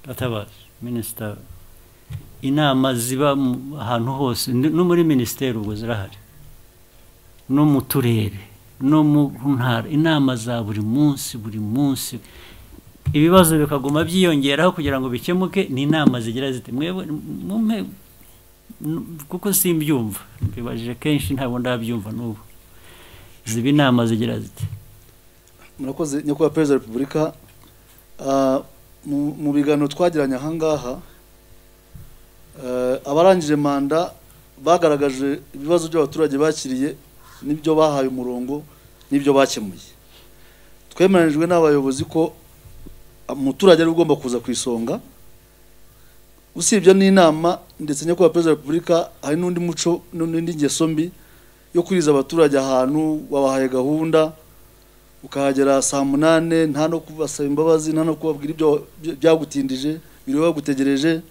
atabaza minisita inama ziba mu ahantu hose n- no muri minisiteri ubwo zirahari no mu turere no mu ntara inama za buri munsi buri munsi ibibazo bikaguma byiyongeraho kugira ngo bikemuke ni inama zigira ziti mwebwe mumpe n- kuko simbyumva mbibajije kenshi ntabwo ndabyumva n'ubu ziba inama zigira ziti murakoze nyakubahwa perezida wa repubulika Ah, mu- mu biganiro twagiranye ahangaha eh, abarangije manda bagaragaje ibibazo by'abaturage bakiriye n'ibyo bahaye umurongo n'ibyo bakemuye twemeranijwe n'abayobozi ko umuturage ari we ugomba kuza ku isonga usibye n'inama ndetse nyakubahwa perezida wa repubulika hari n'undi muco n'indi ngeso mbi yo kuriza abaturage ahantu wabahaye gahunda ukahagera saa munane nta no kubasaba imbabazi nta no kubabwira ibyo bya- byagutindije biriwe bagutegereje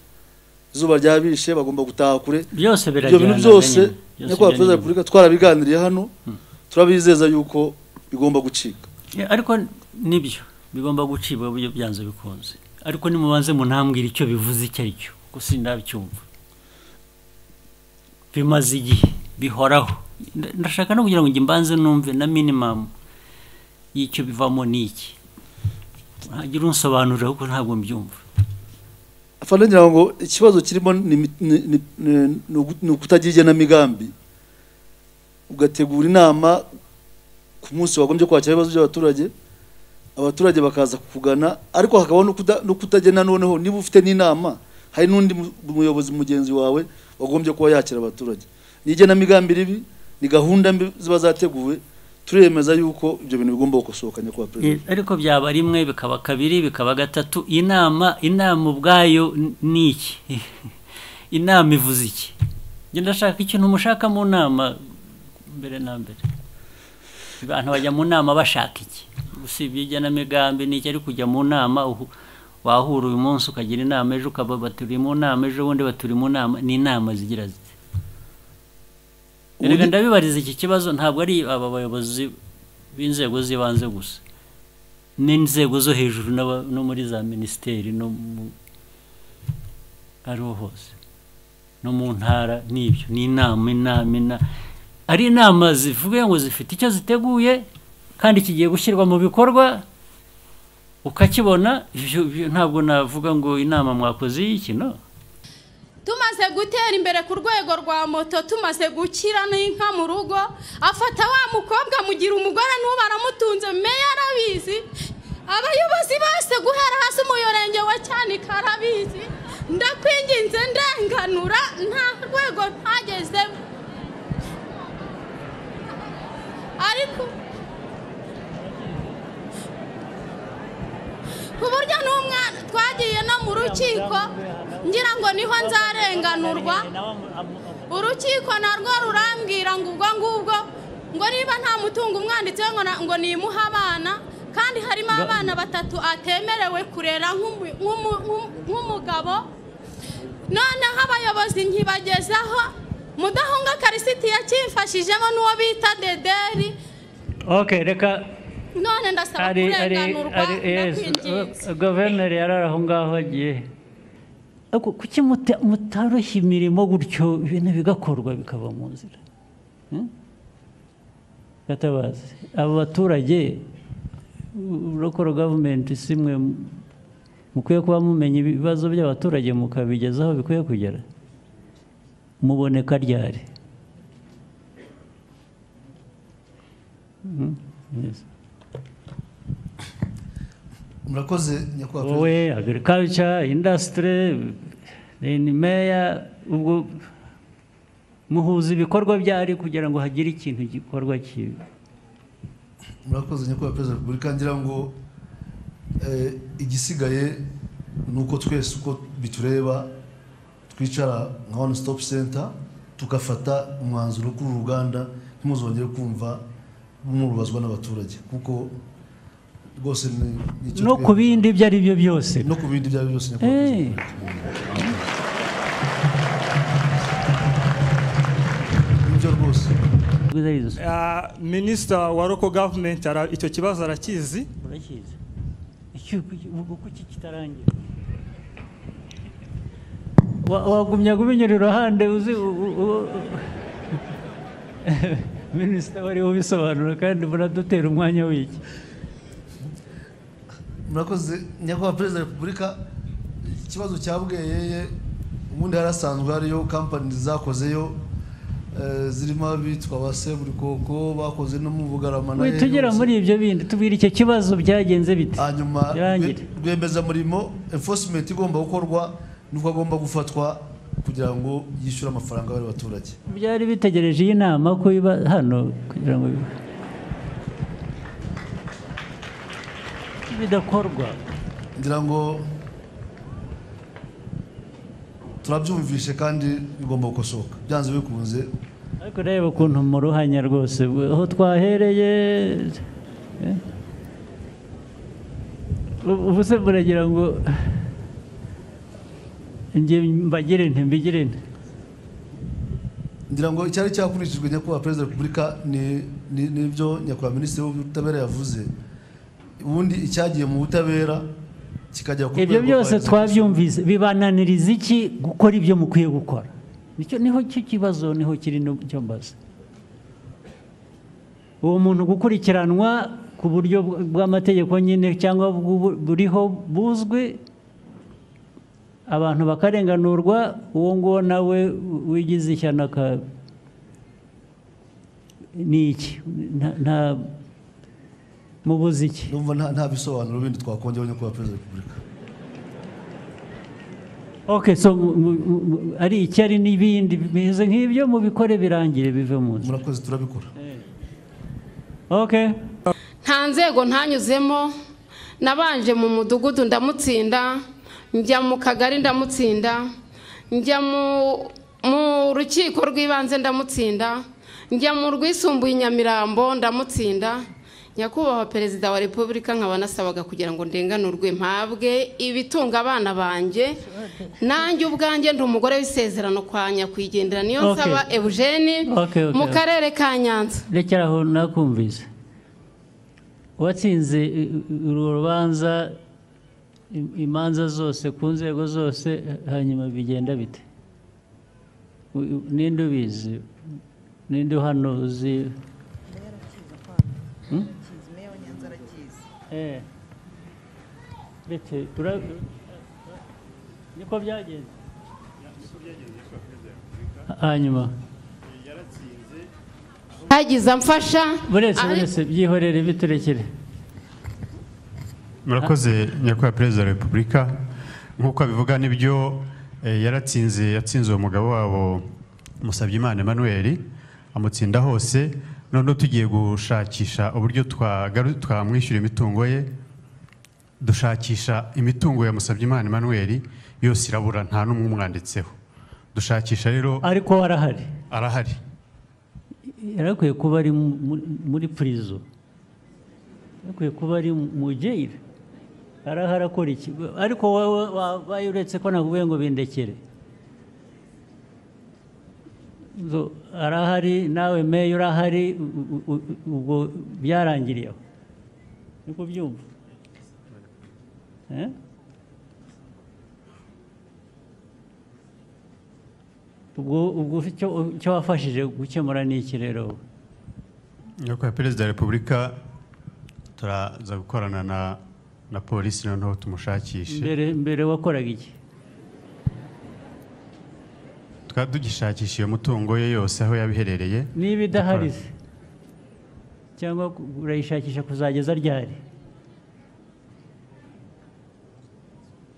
izuba ryabishe bagomba gutaha kure byose ibyo birajyana bintu byose nyine. nyakubahwa perezida wa byajyana repubulika twarabiganiriye hano turabizeza yuko bigomba gucika Yeah, ariko nibyo bigomba gucibwa buryo byanze bikunze ariko nimubanze munambwira icyo bivuze icyo ari cyo kuko sindabyumva bimaze igihe bihoraho Nda- ndashaka no kugira ngo njye mbanze numve na minimum y'icyo bivamo n'iki ntagira unsobanurira kuko ntabwo mbyumva afana ngira ngo ikibazo kirimo ni imi- ni- ni- ni- ni ugu- ni ukutagira igenamigambi ugategura inama ku munsi wagombye kwakira ibibazo by'abaturage abaturage bakaza kukugana ariko hakabaho no kuta- no kutagena noneho niba ufite n'inama hari n'undi mu- muyobozi mugenzi wawe wagombye kuba yakira abaturage ni igenamigambi ribi ni gahunda mbi ziba zateguwe turemeza yuko ibyo bintu bigomba gukosohoka nyakubahwa perezida Eh, ariko byaba rimwe bikaba kabiri bikaba gatatu inama inama ubwayo n- ni iki inama ivuze iki njye ndashaka ikintu mushaka mu nama mbere na mbere abantu bajya mu nama bashaka iki usibye igenamigambi ni iki ariko ujya mu nama uhu- wahura uyu munsi ukagira inama ejo ukaba baturi mu nama ejo bundi baturi mu nama ni inama zigira ziti Ubundi- erega ndabibariza iki kibazo ntabwo ari aba bayobozi b'inzego z'ibanze gusa n'inzego zo hejuru n'aba- no muri za minisiteri no mu ariho hose no mu ntara n'ibyo ni inama inama inama ari inama zivuga ngo zifite icyo ziteguye kandi kigiye gushyirwa mu bikorwa ukakibona ibyo- ibyo ntabwo navuga ngo inama mwakoze y'iki no tumaze gutera imbere ku rwego rwa moto tumaze gukira n'inka mu rugo afata wa mukobwa amugira umugore n'ubu aramutunze meya arabizi abayobozi bose guhera hasi umuyurenge wa cyanika arabizi ndakwinginze ndenganura nta rwego ntagezeho ariko ku buryo n'umwana twagiye no mu rukiko ngira ngo niho nzarenganurwa urukiko narwo rurambwira ngo ubwo ngubwo ngo niba nta mutungo umwanditseho ngo na- ngo nimuhe abana kandi harimo abana batatu atemerewe kurera nk'umu- nk'umu- nk'umu- nk'umugabo noneho abayobozi nkibagezaho mudahunga karisiti yakimfashijemo n'uwo bita dederi okay reka none ndasaba ari ari kurenganurwa ari ndakwinginze guverineri yari ari aho ngaho agiye Ariko kuki muta- mutoroshya imirimo gutyo ibintu bigakorwa bikava mu nzira Hmm? gatabazi aba baturage urokora gavumenti si mwe mu- mukwiye kuba mumenya ibibazo by'abaturage mukabigeza aho bikwiye kugera muboneka ryari Hmm? Yes. murakoze nyakubahwa perezida wowe agriculture industry then mayor ubwo muhuza ibikorwa byari kugira ngo hagire ikintu gikorwa kibi murakoze nyakubahwa perezida wa repubulika ngira ngo eh, igisigaye ni uko twese uko bitureba twicara nka one stop center tugafata umwanzuro kuri uru ruganda ntimuzongere kumva murubazwa n'abaturage kuko rwose ni ni icyo no twe- ku bindi ibyo ari byo byose no ku bindi ibyo ari byo byose nyakubahwa Eh. perezida wa repubulika. nibyo rwose Bwiza- Ah, minisita wa local government ara- icyo kibazo arakizi Urakizi. Iki- ubu kuki kitarangira Wa- wagumya kubinyura iruhande uzi u- u- u- minisita wari ubisobanura kandi muradutera umwanya w'iki murakoze nyakubahwa perezida wa repubulika ikibazo cya bweyeye ubundi harasanzwe hariyo kampani zakozeyo eh, zirimo abitwa ba seburikoko bakoze no mu bugarama na We, Eros. tugera muri ibyo bindi tubwira icyo kibazo byagenze bite hanyuma birangire rwemezamurimo enforcement igomba gukorwa nuko agomba gufatwa kugira ngo yishyure amafaranga y'abaturage baturage byari bitegereje iyi nama ko iba hano kugira ngo bidakorwa ngira ngo turabyumvishe kandi bigomba gukosoka byanze bikunze ariko reba ukuntu mu ruhanya rwose aho twahereye eh? Ubu- ubu se muragira ngo njye mbagire nti mbigire nti ngira ngo icyari cyakurikijwe nyakubahwa perezida wa repubulika ni- ni- n'ibyo nyakubahwa minisitiri w'ubutabera yavuze ubundi icyagiye mu butabera kikajya ku ibyo rwego rwa byose executive. twabyumvise bibananiriza iki gukora ibyo mukwiye gukora nicyo niho cyo kibazo niho kiri n'icyo mbaza uwo muntu gukurikiranwa ku buryo bw- bw'amategeko nyine cyangwa bw'ubu- buriho buzwi abantu bakarenganurwa uwo nguwo nawe wigize ishyano aka- ni iki Nta- nta mubuze iki ndumva nta- nta bisobanuro bindi twakongeraho nyakubahwa perezida wa repubulika Okay, so mu- mu- mu- ari icyari n'ibindi bimeze nk'ibyo mubikore birangire bive mu nzu murakoze turabikora okay nta nzego ntanyuzemo nabanje mu mudugudu ndamutsinda njya mu kagari ndamutsinda njya mu mu rukiko rw'ibanze ndamutsinda njya mu rwisumbuye i nyamirambo ndamutsinda nyakubahwa perezida wa repubulika nkaba nasabaga kugira ngo ndenganurwe mpabwe ibitunga abana banjye nanjye ubwanjye ndi umugore w'isezerano kwa nyakwigendera niyo Okay. nsaba eugene Okay, okay, mu okay. karere ka nyanza rekera aho nakumvise uwatsinze i- i- urwo rubanza i- imanza zose ku nzego zose hanyuma bigenda bite U- u- ninde ubizi ninde hano uzi Eh. Ndetse tura- niko byagenze hanyuma hagize amfasha buretse ariko- buretse byihorere biturekere murakoze nyakubahwa perezida wa repubulika nk'uko abivuga nibyo eh, yaratsinze yatsinze uwo mugabo wabo musabyimana emmanuel amutsinda hose noneho tugiye gushakisha uburyo twagaru- twamwishyura imitungo ye dushakisha imitungo ya musabyimana emmanuel yose irabura nta n'umwe umwanditseho dushakisha rero ariko warahari arahari yarakwiye kuba ari mu- mu- muri prison yarakwiye kuba ari mu jail arahari akora iki ariko wowe wabaye uretse ko nakubwiye ngo bindekere Zo, arahari nawe meya urahari u- u- u- ubwo byarangiriye aho niko byumva Eh? ubwo ubwo icyo- icyo wafashije gukemura ni iki rero wowe? nyakubahwa perezida wa repubulika turaza gukorana na na polisi noneho tumushakishe mbere mbere wakoraga iki twari tugishakisha iyo mutungo ye yose aho yabiherereye niba idahari se cyangwa ku- urayishakisha kuzageza ryari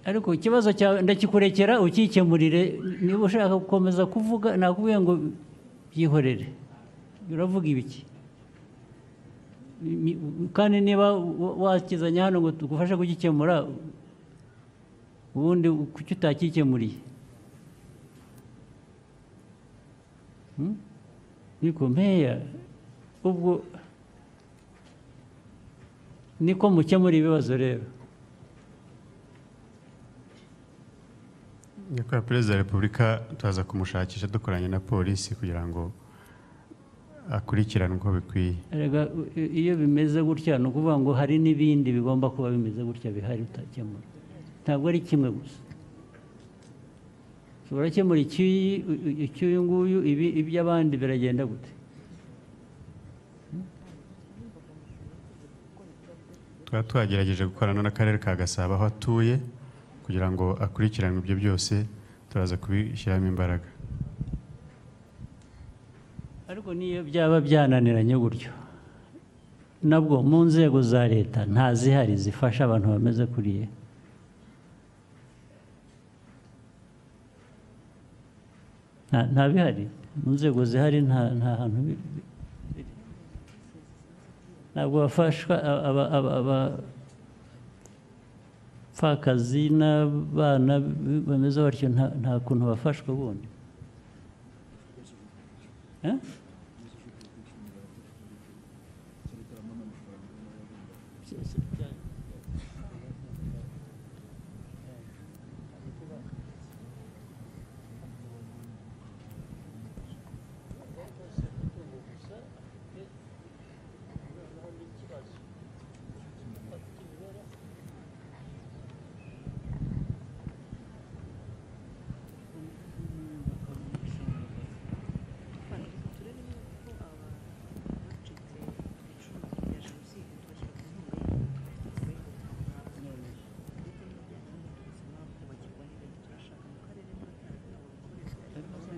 ariko ikibazo cyawe ndakikurekera ukikemurire niba ushaka gukomeza kuvuga nakubwiye ngo byihorere uravuga ibiki Mi- kandi niba wa- wakizanye hano ngo tugufashe kugikemura ubundi kuki utakikemuriye niko mpeya ubwo niko mukemura ibibazo rero nyakubahwa perezida wa repubulika turaza kumushakisha dukoranye na polisi kugira ngo akurikirane uko bikwiye Erega, u- i- iyo bimeze gutya ni ukuvuga ngo hari n'ibindi bigomba kuba bimeze gutya bihari utakemura ntabwo ari kimwe gusa So, turakemura icy'uyu icy'uyu nguyu ibi iby'abandi biragenda gute twaba twagerageje gukorana n'akarere ka gasabo aho atuye kugira ngo akurikiranwe ibyo byose turaza kubishyiramo imbaraga ariko n'iyo byaba byananiranye gutyo nabwo mu nzego za leta nta zihari zifasha abantu bameze kuriya Nta- nta bihari mu nzego zihari nta nta hantu bi- bi- biri. ntabwo bafashwa a- aba- aba- abapfakazi n'abana b- bameze batyo nta- nta kuntu bafashwa bundi Eh?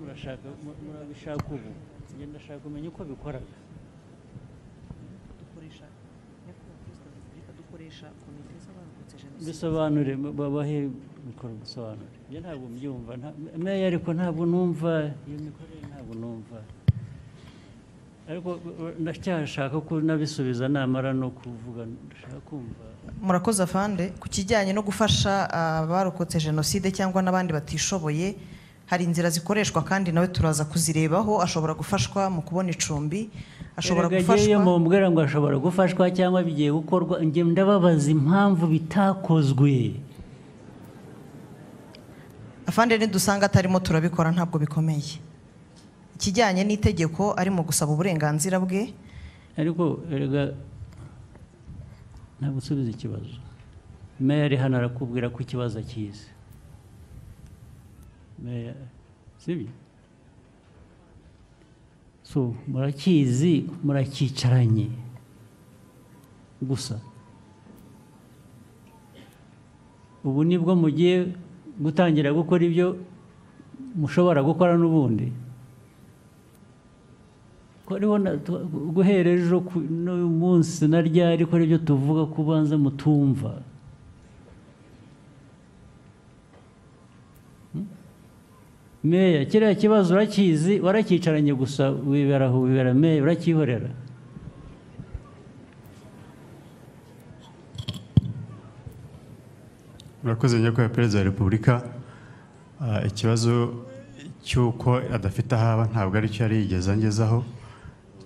murashaka mu- murabishaka ubu njye ndashaka kumenya uko bikora dukoresha nyakubahwa perezida wa repubulika dukoresha komite z'abarokotse jenoside bisobanure ba- babahe mikoro bisobanure njye ntabwo mbyumva nta- meya ariko ntabwo numva iyo mikorere ntabwo numva ariko eh, ndacyashaka ko nabisubiza namara no kuvuga ndashaka kumva murakoze afande ku kijyanye no gufasha abarokotse jenoside cyangwa n'abandi batishoboye hari inzira zikoreshwa kandi nawe turaza kuzirebaho ashobora gufashwa mu kubona icumbi ashobora Erega gufashwa agiyeyo mumbwira ngo ashobora gufashwa cyangwa bigiye gukorwa njye ndababaza impamvu bitakozwe afande nidusanga atarimo turabikora ntabwo bikomeye ikijyanye n'itegeko arimo gusaba uburenganzira bwe ariko erega nta gusubiza ikibazo meya ari hano arakubwira ko ikibazo akizi meya sibyo so murakizi murakicaranye gusa ubu nibwo mugiye gutangira gukora ibyo mushobora gukora n'ubundi ko ariho na- tu- guhera ejo ku- n'uyu munsi na ryari ko aribyo tuvuga ko ubanza mutumva Hmm? meya kiriya kibazo urakizi warakicaranye gusa wibera aho wibera meya urakihorera murakoze nyakubahwa perezida wa repubulika Ah, ikibazo cy'uko adafite aho aba ntabwo aricyo yari yigeze angezaho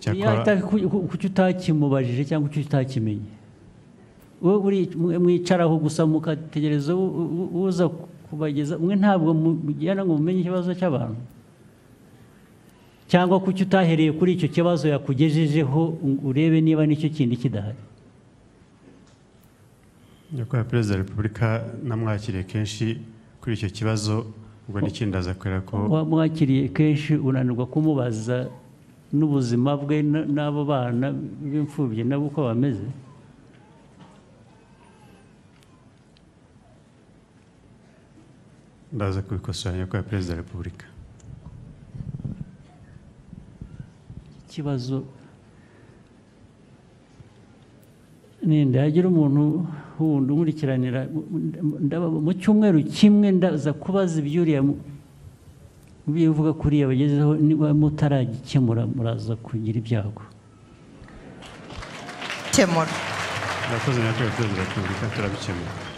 cyakora Yahita ku- ku- kuki utakimubajije cyangwa kuki utakimenye wowe uri- mwicaraho gusa mukategereza u- u- uza kubageza mwe ntabwo mugirana ngo mumenye ikibazo cy'abantu cyangwa kuki utahereye kuri icyo kibazo yakugejejeho ngo urebe niba n'icyo kindi kidahari nyakubahwa perezida wa repubulika namwakiriye kenshi kuri icyo kibazo ubwo n'ikindi aza kureba ko wamwakiriye kenshi unanirwa kumubaza n'ubuzima bwe n- n'abo bana b'imfubyi nabo uko bameze ndaza kubikosora nyakubahwa perezida wa repubulika ikibazo ninde hagira umuntu wundi umurikiranira ndaba- mu cyumweru kimwe ndaza kubaza ibyuriya bivuga kuriya bagezeho niba mutaragikemura muraza kugira ibyago kemura murakoze nyakubahwa perezida wa repubulika turabikemura